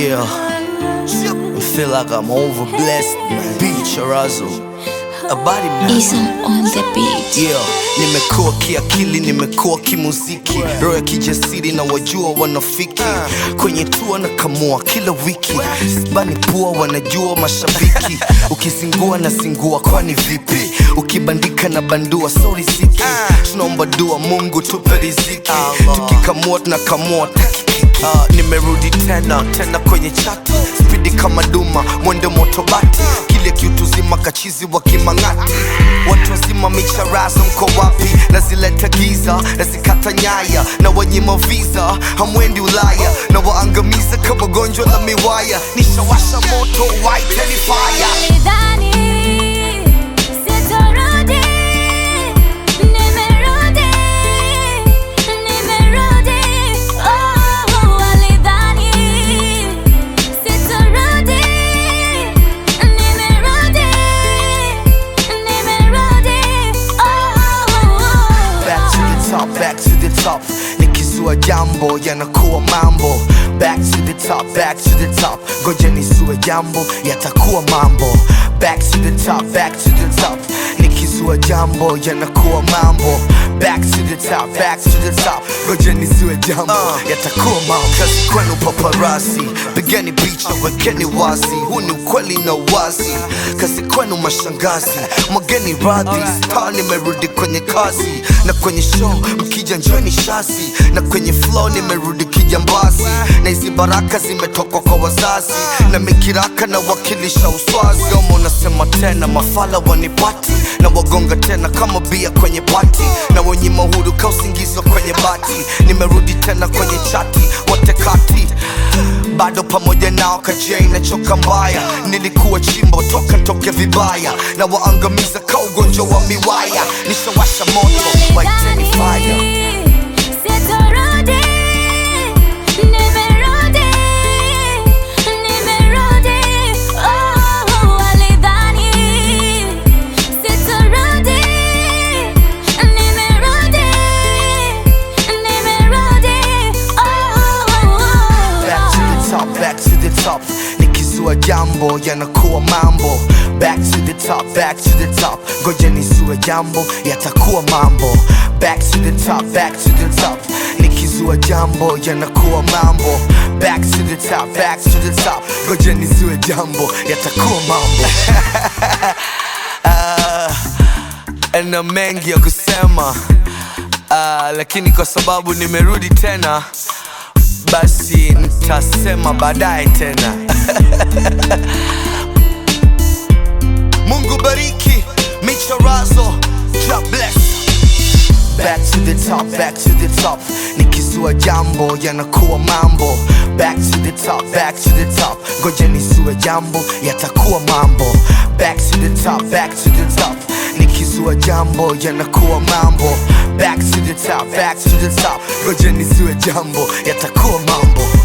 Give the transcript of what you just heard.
Yeah, I feel like I'm overblessed, man. Beach Razzle. A body man. Isam on the beat. Yeah, nimekuwa kiakili, nimekuwa kimuziki, roho ya kijasiri na wajua wanafiki kwenye tua na kamua kila wiki, sibani pua, wanajua mashabiki, ukizingua na singua, kwani vipi? Ukibandika na bandua, so riziki, tunaomba dua, Mungu tupe riziki, tukikamua tunakamua takiki Uh, nimerudi tena tena kwenye chati spidi kama duma mwendo motobati kile kiutuzima kachizi wa kimang'ati watu wazima micharazo mko wapi nazileta giza nazikata nyaya na wanyima visa hamwendi ulaya na waangamiza kama gonjwa la miwaya nishawasha moto waiteni fire Nilidhani sitarudi, nimerudi, nimerudi. Oh, walidhani sitarudi, nimerudi, nimerudi. Oh, back to the top, back to the top. Nikizua jambo yanakuwa mambo. Back to the top, back to the top. Ngoja nisue jambo yatakuwa mambo. Back to the top, back to the top. Nikizua jambo yanakuwa mambo. Back to the top, back to the top. Ngoja nisue jambo yatakuwa mambo. Kazi kwenu paparasi, pigeni picha, wekeni wazi. Huu ni ukweli na wazi. Kazi kwenu mashangazi, mwageni radhi. Star nimerudi kwenye kazi na kwenye show mkija njoni shasi na kwenye flow nimerudi kijambazi na hizi baraka zimetoka kwa wazazi na mikiraka na wakilisha uswazi gomo nasema tena mafala wanipati na wagonga tena kama bia kwenye pati na wenye mahuru ka usingizi wa kwenye bati nimerudi tena kwenye chati wote kati bado pamoja nao kajia inachoka mbaya nilikuwa chimbo toka ntoke vibaya na waangamiza ka ugonjwa wa miwaya nishawasha moto waiteni fire Sitarudi, nimerudi, nimerudi. Oh, walidhani sitarudi, nimerudi, nimerudi. back to the top, back to the top. Nikizua jambo yanakuwa mambo. Back to the top, back to the top. Ngoja nisue jambo yatakuwa mambo. Back to the top, back to the top. Nikizua jambo yanakuwa mambo. Back to the top, back to the top. Ngoja nisue jambo yatakuwa mambo. Ah, na mengi ya kusema Ah, lakini kwa sababu nimerudi tena basi nitasema baadaye tena mungu bariki michorazo God bless Back to the top, back to the top Nikizua jambo yanakuwa mambo Back to the top, back to the top Ngoja nisue jambo yatakuwa mambo Back to the top, back to the top Nikizua jambo yanakuwa mambo Back to the top, back to the top Ngoja nisue jambo yatakuwa mambo